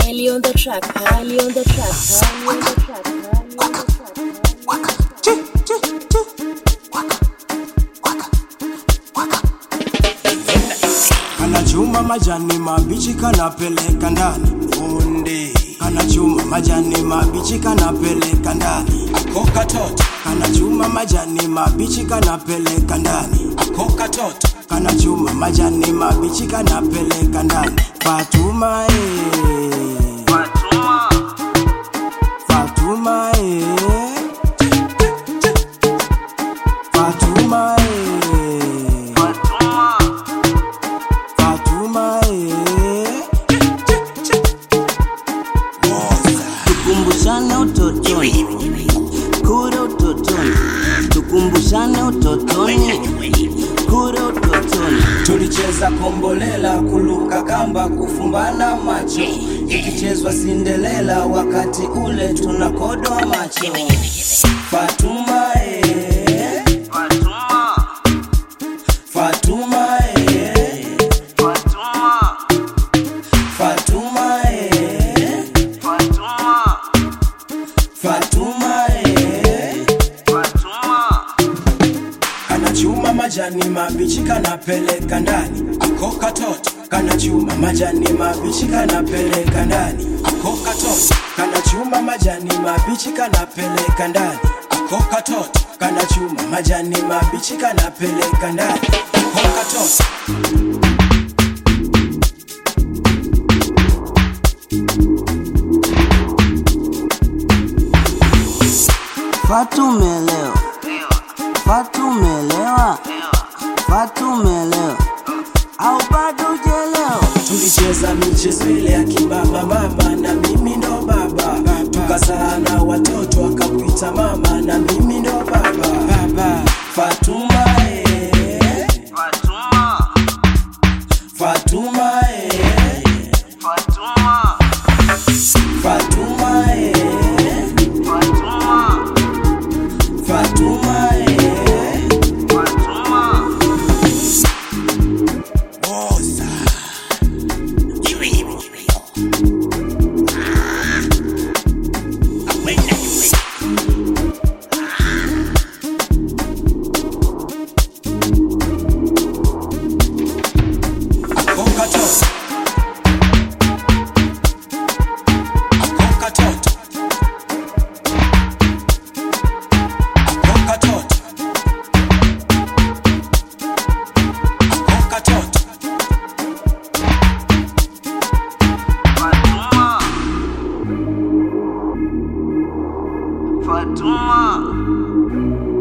Highly on the track, highly on the track, highly on the track, highly on the track. kanachuma majani mabichi kanapeleka ndani funde kanachuma majani mabichi kanapeleka ndani ako katoto kanachuma majani mabichi kanapeleka ndani ako katoto kanachuma majani mabichi kanapeleka ndani Fatuma eh. Fatuma eh. Fatuma eh. Fatuma eh. tukumbushane utotoni kure utotoni tukumbushane utotoni kure utotoni tulicheza kombolela kuluka kamba kufumbana macho ikichezwa sindelela wakati ule tunakodwa macho fatuma eh. fatuma eh. fatuma eh. fatuma eh. kanachuma majani mabichi kanapeleka ndani ako katoto kanachuma majani mabichi kanapeleka ndani ako katoto kanachuma majani mabichi kanapeleka ndani ako katoto kanachuma majani mabichi kanapeleka ndani ako katoto fatumelewa fatumelewa fatumelewa au bado ujelewa tulicheza michezo ile ya kibaba baba na mimi ndo baba tukazana watoto akakuita mama na mimi ndo baba baba fatuma eh. fatuma eh. fatuma eh. fatuma eh. Oza. Ako katoto. Ako katoto. Ako katoto. Ako katoto. Fatuma